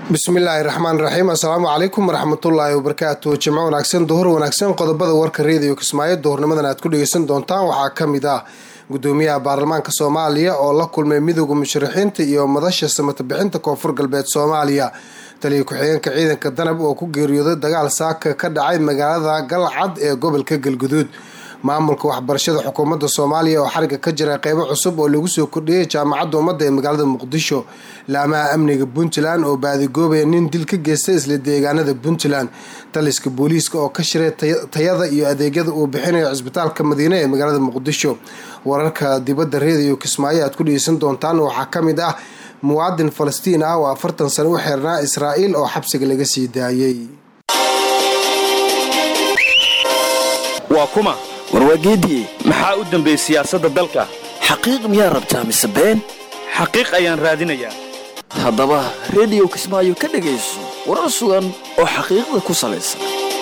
bismillaahi raxmaan raxiim assalaamu calaykum waraxmatullaahi wabarakaatu jimco wanaagsan duhur wanaagsan qodobada warka reediyo kismaayo duhurnimadan aad ku dhegeysan doontaan waxaa ka mid ah gudoomiyaha baarlamaanka soomaaliya oo la kulmay midooda musharaxiinta iyo madasha samatabixinta koonfur galbeed soomaaliya taliya ku-xigeenka ciidanka danab oo ku geeriyooday dagaal saaka ka dhacay magaalada galcad ee gobolka galguduud maamulka waxbarashada xukuumadda soomaaliya oo xariga ka jira qeybo cusub oo lagu soo kordhiyay jaamacadda ummadda ee magaalada muqdisho laamaha amniga puntland oo baadigoobaya nin dil ka geystay isla deegaanada puntland taliska booliiska oo ka shiray tayada iyo adeegyada uu bixinayo cisbitaalka madiine ee magaalada muqdisho wararka dibadda reediyo kismaayo aad ku dhegeysan doontaan waxaa ka mid ah muwaadin falastiin ah oo afartan sano u xeernaa israa'iil oo xabsiga laga sii daayey waa kuma warwaageediye maxaa u dambeeyey siyaasadda dalka xaqiiq miyaa rabtaa mise been xaqiiq ayaan raadinayaa haddaba rediyo kismaayo ka dhegayso warar sugan oo xaqiiqda ku salaysan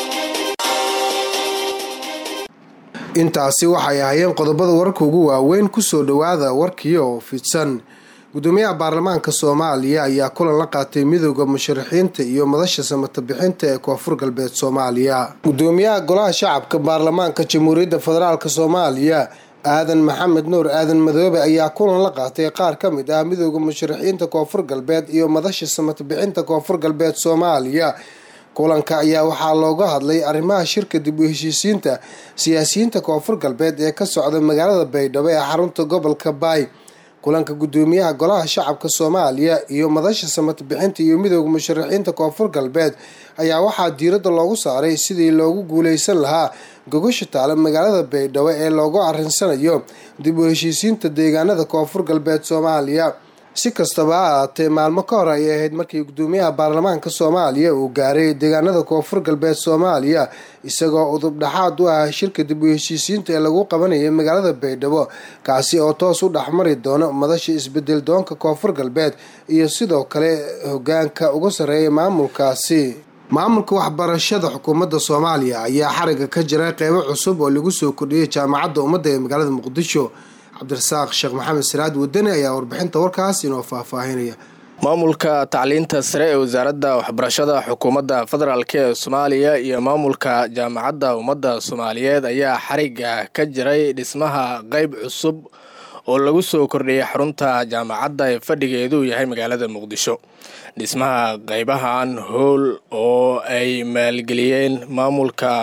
intaasi waxay ahaayeen qodobada warka ugu waaweyn kusoo dhowaada warkii oo fidsan gudoomiyaha baarlamaanka soomaaliya ayaa kulan la qaatay midooda musharaxiinta iyo madasha samatabixinta ee koonfur galbeed soomaaliya gudoomiyaha golaha shacabka baarlamaanka jamhuuriyadda federaalk soomaaliya aadan maxamed nuur aadan madoobe ayaa kulan la qaatay qaar ka mid ah midooda musharaxiinta koonfur galbeed iyo madasha samatabixinta koonfur galbeed soomaaliya kulanka ayaa waxaa looga hadlay arrimaha shirka dib u heshiisiinta siyaasiyiinta koonfur galbeed ee ka socda magaalada baydhabo ee xarunta gobolka baay kulanka gudoomiyaha golaha shacabka soomaaliya iyo madasha samatbixinta iyo midooda musharaxiinta koonfur galbeed ayaa waxaa diiradda loogu saaray sidii loogu guuleysan lahaa gogosha taale magaalada baydhabo ee loogu arinsanayo dib u heshiisiinta deegaanada koonfur galbeed soomaaliya si kastaba ha ahaatee maalmo ka hor ayay ahayd markii gudoomiyaha baarlamaanka soomaaliya uu gaaray deegaanada koonfur galbeed soomaaliya isagoo udub dhexaad u ah shirka dib u heshiisiinta ee lagu qabanayay magaalada baydhabo kaasi oo toos u dhexmari doono madasha isbedel doonka koonfur galbeed iyo sidoo kale hogaanka uga sarreeya maamulkaasi maamulka waxbarashada xukuumadda soomaaliya ayaa xariga ka jira qeybo cusub oo lagu soo kordhiyay jaamacadda ummadda ee magaalada muqdisho cabdirasaaq sheekh maxamed siraad wadani ayaa warbixinta warkaas inoo faahfaahinaya maamulka tacliinta sare ee wasaaradda waxbarashada xukuumadda federaalk ee soomaaliya iyo maamulka jaamacadda ummadda soomaaliyeed ayaa xariga ka jiray dhismaha qeyb cusub oo lagu soo kordhiyay xarunta jaamacadda ee fadhigeedu yahay magaalada muqdisho dhismaha qeybahan howl oo ay maalgeliyeen maamulka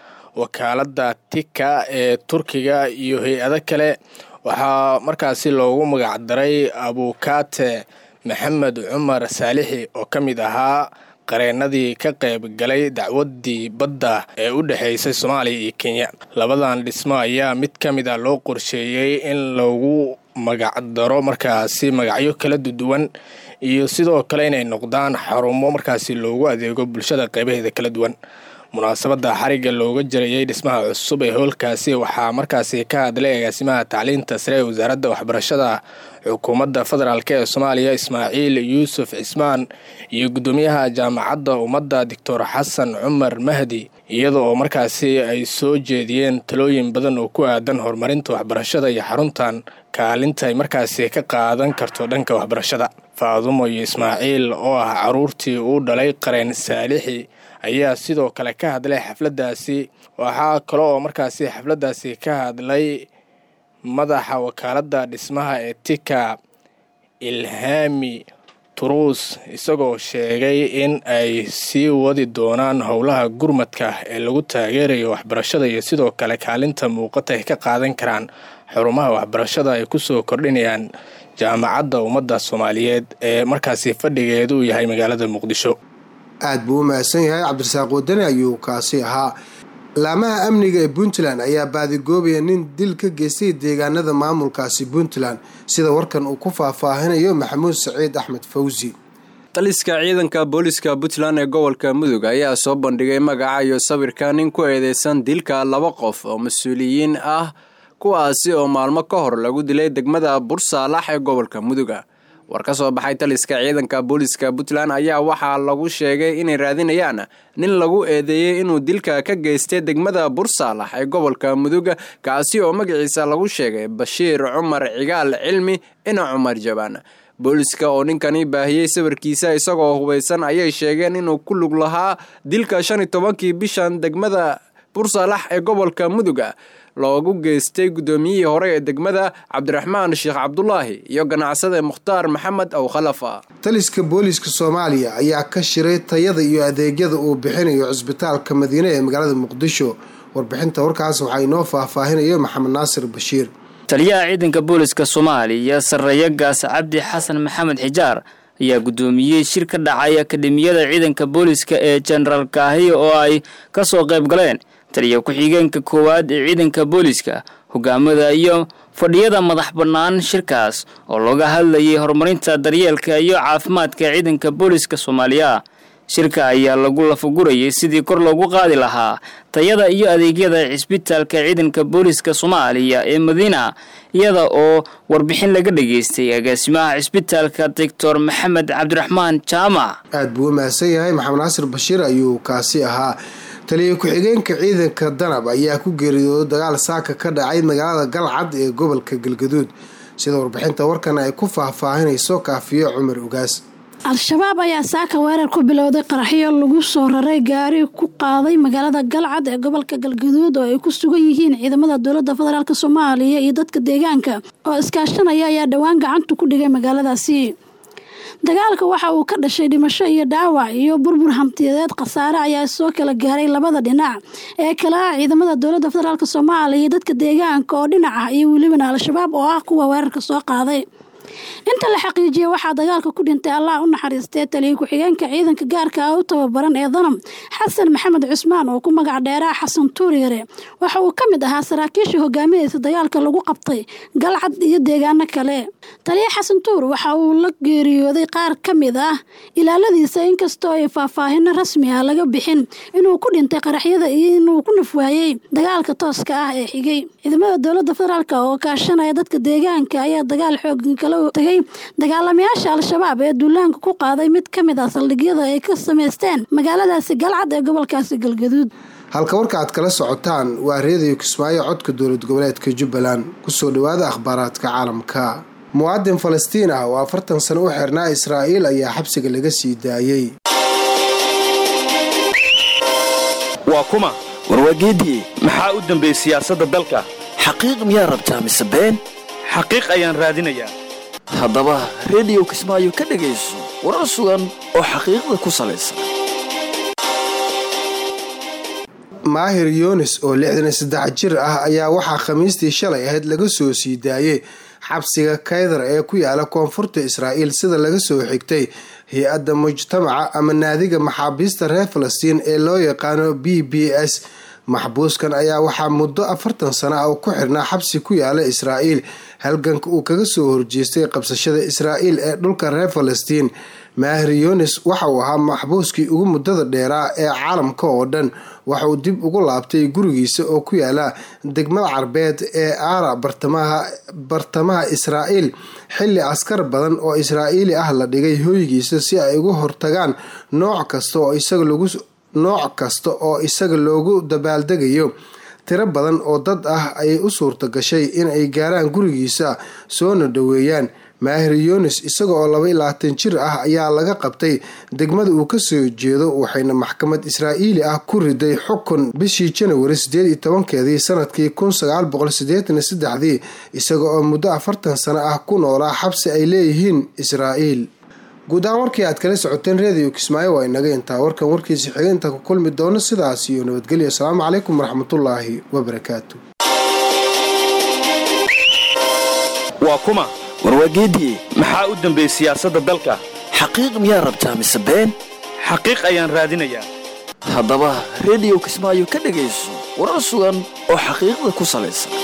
wakaaladda tika ee turkiga iyo hay-ado kale waxaa markaasi loogu magacdaray abukaate maxamed cumar saalixi oo ka mid ahaa qareenadii ka qayb galay dacwaddii badda ee u dhexaysay soomaaliya iyo kenya labadan dhismo ayaa mid ka mid a loo qorsheeyey in lagu magacdaro markaasi magacyo kala duwan iyo sidoo kale inay noqdaan xarumo markaasi loogu adeego bulshada qeybaheeda kala duwan munaasabadda xariga looga jirayay dhismaha cusub ee howlkaasi waxaa markaasi ka hadlay agaasimaha tacliinta sare ee wasaaradda waxbarashada xukuumadda federaalk ee soomaaliya ismaaciil yuusuf cismaan iyo guddoomiyaha jaamacadda ummadda doctor xasan cumar mahdi iyada oo markaasi ay soo jeediyeen talooyin badan oo ku aadan horumarinta waxbarashada iyo xaruntan kaalinta ay markaasi ka qaadan karto dhanka waxbarashada faadumo iyo ismaaciil oo ah caruurtii uu dhalay qareen saalixi ayaa sidoo kale ka hadlay xafladdaasi waxaa kale oo markaasi xafladdaasi ka hadlay madaxa wakaaladda dhismaha ee tika ilhaami turuus isagoo sheegay in ay sii wadi doonaan howlaha gurmadka ee lagu taageerayo waxbarashada iyo sidoo kale kaalinta muuqata ay ka qaadan karaan xurumaha waxbarashada ay kusoo kordhinayaan jaamacadda ummadda soomaaliyeed ee markaasi fadhigeedu u yahay magaalada muqdisho aada buu u mahadsan yahay cabdirasaaq wadani ayuu kaasi ahaa laamaha amniga ee puntland ayaa baadigoobaya nin dil ka geystay deegaanada maamulkaasi puntland sida warkan uu ku faahfaahinayo maxamuud saciid axmed fawsi taliska ciidanka booliska puntland ee gobolka mudug ayaa soo bandhigay magaca iyo sawirka nin ku eedeysan dilka laba qof oo mas-uuliyiin ah kuwaasi oo maalmo ka hor lagu dilay degmada bursaalax ee gobolka muduga war ka soo baxay taliska ciidanka booliska puntland ayaa waxaa lagu sheegay inay raadinayaan nin lagu eedeeyey inuu dilka ka geystay degmada bursaalax ee gobolka muduga kaasi oo magaciisa lagu sheegay bashiir cumar cigaal cilmi ina cumar jabaan booliska oo ninkani baahiyey sawirkiisa isagoo hubaysan ayay sheegeen inuu ku lug lahaa dilka shan iyo tobankii bishan degmada bursalax ee gobolka muduga loogu geystay guddoomiyihii hore ee degmada cabdiraxmaan sheekh cabdulaahi iyo ganacsade mukhtaar maxamed ow khalafa taliska booliiska soomaaliya ayaa ka shiray tayada iyo adeegyada uu bixinayo cisbitaalka madiine ee magaalada muqdisho warbixinta warkaas waxaa inoo faahfaahinayo maxamed naasir bashiir taliyaha ciidanka booliska soomaaliya sarreeyo gaas cabdi xasan maxamed xijaar ayaa guddoomiyey shir ka dhacay akademiyada ciidanka booliska ee jenaraal kaahiya oo ay ka soo qayb galeen taliya ku-xigeenka koowaad ee ciidanka booliska hogaamada iyo fadhiyada madax bannaan shirkaas oo looga hadlayay horumarinta daryeelka iyo caafimaadka ciidanka booliska soomaaliya shirka ayaa lagu lafagurayay sidii kor loogu qaadi lahaa tayada iyo adeegyada cisbitaalka ciidanka booliska soomaaliya ee madiina iyada oo warbixin laga dhageystay agaasimaha cisbitaalka doctor maxamed cabdiraxmaan jaamac aada buu u mahadsan yahay maxamed naasir bashiir ayuu kaasi ahaa taliya ku-xigeenka ciidanka danab ayaa ku geeriyooday dagaal saaka ka dhacay magaalada galcad ee gobolka galgaduud sida warbixinta warkan ay ku faahfaahinayso kaafiyo cumar ugaas al-shabaab ayaa saaka weerar ku bilowday qaraxyo lagu soo raray gaari ku qaaday magaalada galcad ee gobolka galgaduud oo ay ku sugan yihiin ciidamada dowladda federaalk soomaaliya iyo dadka deegaanka oo iskaashanaya ayaa dhowaan gacanta ku dhigay magaaladaasi dagaalka waxa uu ka dhashay dhimasho iyo dhaawac iyo burbur hantiyadeed khasaare ayaa soo kala gaaray labada dhinac ee kale ah ciidamada dowladda federaalk soomaaliya iyo dadka deegaanka oo dhinac ah iyo welibana al-shabaab oo ah kuwa weerarka soo qaaday inta la xaqiijiyay waxaa dagaalka ku dhintay allah u naxariistee taliya ku-xigeenka ciidanka gaarka ah u tababaran ee danam xasan maxamed cusmaan oo ku magac dheeraha xasan tuuryare waxa uu ka mid ahaa saraakiisha hogaaminaysa dagaalka lagu qabtay galcad iyo deegaano kale taliya xasan tuur waxa uu la geeriyooday qaar ka mid ah ilaaladiisa inkastoo ay faahfaahino rasmi ah laga bixin inuu ku dhintay qaraxyada iyo inuu ku nafwaayey dagaalka tooska ah ee xigay ciidamada dowladda federaalk oo kaashanaya dadka deegaanka ayaa dagaal xooggan kala tagay dagaalamayaasha al-shabaab ee duulaanka ku qaaday mid ka mid ah saldhigyada ay ka samaysteen magaaladaasi galcad ee gobolkaasi galgaduud halka warka aad kala socotaan waa reediyo kismaayo codka dowlad goboleedka jubbaland kusoo dhawaada akhbaaraadka caalamka muwaadin falastiin ah oo afartan sano u xirnaa israa'iil ayaa xabsiga laga sii daayey waa kuma warwaageedii maxaa u dambeeyey siyaasadda dalka xaqiiq miyaa rabtaa mise been xaqiiq ayaan raadinayaa haddaba rediyo kismaayo ka dhegayso warar sugan oo xaqiiqda ku salaysan maahir yunis oo lixdan iyo saddex jir ah ayaa waxaa khamiistii shalay ahayd laga soo sii daayey xabsiga kaydar ee ku yaala koonfurta israa'iil sida laga soo xigtay hay-adda mujtamaca ama naadiga maxaabiista reer falastiin ee loo yaqaano b b s maxbuuskan ayaa waxaa muddo afartan sano ah ku xirnaa xabsi ku yaala israa'iil halganka uu kaga soo horjeestay qabsashada israa'iil ee dhulka reer falastiin maahir yunis waxa uu ahaa maxbuuskii ugu muddada dheeraa ee caalamka oo dhan waxa uu dib ugu laabtay gurigiisa oo ku yaala degmada carbeed ee aara bartamaha israa'iil xilli askar badan oo israa'iili ah la dhigay hooygiisa si ay uga hortagaan nooc kasta oo isaga lagu nooc kasta oo isaga loogu dabaaldegayo tiro badan oo dad ah ayay u suurta gashay in ay gaaraan gurigiisa soona dhoweeyaan maahir yunis isaga oo laba iyo labaatan jir ah ayaa laga qabtay degmada uu kasoo jeedo waxayna maxkamad israa'iili ah ku riday xukun bishii janawari sideed iyo tobankeedii sanadkii kun sagaal boqol sideetan iyo saddexdii isaga oo muddo afartan sano ah ku noolaa xabsi ay leeyihiin israa'iil guud ahaan warkii aad kala socoteen reediyo kismaayo waa inaga intaa warkan warkiisa xiga inta ku kulmi doono sidaas iyo nabadgelyo asalaamu calaykum waraxmatullaahi wabarakaatu waa kuma warwaageedii maxaa u dambeeyey siyaasadda dalka xaqiiq miyaa rabtaa mise been xaqiiq ayaan raadinayaa haddaba rediyo kismaayo ka dhegayso warar sugan oo xaqiiqda ku salaysan